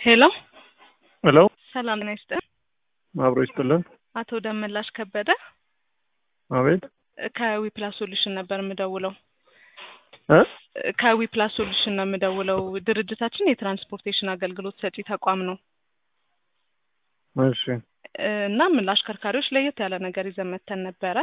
ሄሎ ሄሎ ሰላም ጤና ይስጥልኝ። አብሮ ይስጥልን። አቶ ደመላሽ ከበደ አቤት ከዊፕላስ ሶሉሽን ነበር የምደውለው። እ ከዊፕላስ ሶሉሽን ነው የምደውለው። ድርጅታችን የትራንስፖርቴሽን አገልግሎት ሰጪ ተቋም ነው እሺ እ እናም ለአሽከርካሪዎች ለየት ያለ ነገር ይዘን መተን ነበረ።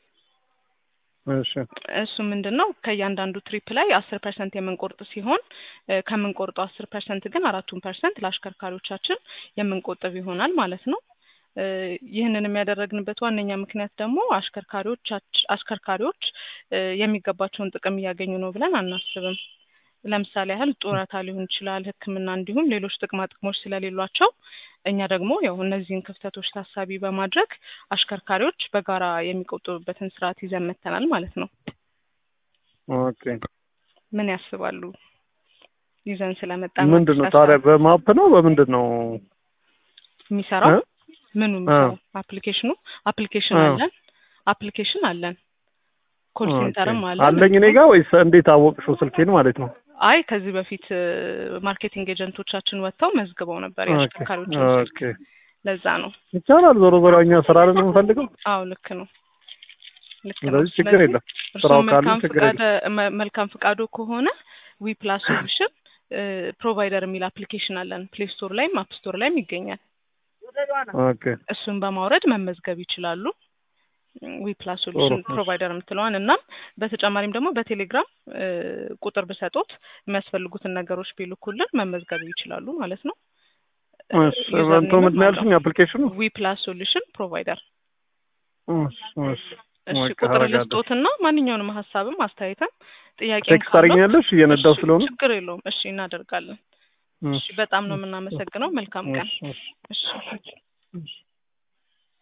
እሺ እሱ ምንድን ነው ከእያንዳንዱ ትሪፕ ላይ አስር ፐርሰንት የምንቆርጥ ሲሆን እ ከምንቆርጠው አስር ፐርሰንት ግን አራቱን ፐርሰንት ለአሽከርካሪዎቻችን የምንቆጥብ ይሆናል ማለት ነው። እ ይህንን የሚያደረግንበት ዋነኛ ምክንያት ደግሞ አሽከርካሪዎች አሽከርካሪዎች እ የሚገባቸውን ጥቅም እያገኙ ነው ብለን አናስብም። ለምሳሌ ያህል ጡረታ ሊሆን ይችላል፣ ሕክምና እንዲሁም ሌሎች ጥቅማ ጥቅሞች ስለሌሏቸው እኛ ደግሞ ያው እነዚህን ክፍተቶች ታሳቢ በማድረግ አሽከርካሪዎች በጋራ የሚቆጥቡበትን ስርዓት ይዘን መተናል ማለት ነው። ኦኬ ምን ያስባሉ? ይዘን ስለመጣ ምንድን ነው ታዲያ በማፕ ነው በምንድን ነው የሚሰራው? እ? ምኑ የሚሰራው? አፕሊኬሽኑ አፕሊኬሽን አ። አለን አፕሊኬሽን አለን ኮል ኦኬ። ሴንተርም አለን። አለኝ እኔ ጋር ወይስ እንዴት አወቅሽው ስልኬን ማለት ነው? አይ ከዚህ በፊት እ ማርኬቲንግ ኤጀንቶቻችን ወጥተው መዝግበው ነበር ኦኬ የአሽከርካሪዎችን ስልክ። ኦኬ ለዛ ነው። ይቻላል። ዞሮ ዞሮ እኛ ስራ አይደል የምንፈልገው። አዎ ልክ ነው ልክ ነው። ስለዚህ ችግር የለም። እርስዎ ስራው ካለ መልካም ችግር ፍቃድ የለም። መ- መልካም ፍቃዶ ከሆነ ዊ ፕላስ ሶሉሽን ፕሮቫይደር የሚል አፕሊኬሽን አለን። ፕሌይ ስቶር ላይም አፕ ስቶር ላይም ይገኛል። ኦኬ እሱን በማውረድ መመዝገብ ይችላሉ። ዊ ፕላስ ሶሉሽን ጥሩ። ፕሮቫይደር የምትለዋን እናም በተጨማሪም ደግሞ በቴሌግራም እ ቁጥር ብሰጡት የሚያስፈልጉትን ነገሮች ቢልኩልን መመዝገብ ይችላሉ ማለት ነው። እሺ እንቶ ምንድን ነው ያልሽኝ አፕሊኬሽኑ? ዊ ፕላስ ሶሉሽን ፕሮቫይደር እሺ እሺ እሺ በቃ ቁጥር አደርጋለሁ። ልስጦትና ማንኛውንም ሀሳብም አስተያየትም ጥያቄ ቴክስት ታደርጊኛለሽ እየነዳው ስለሆነ? ችግር የለውም። እሺ እናደርጋለን። እሺ እሺ በጣም ነው የምናመሰግነው። መልካም ቀን። እሺ እሺ እሺ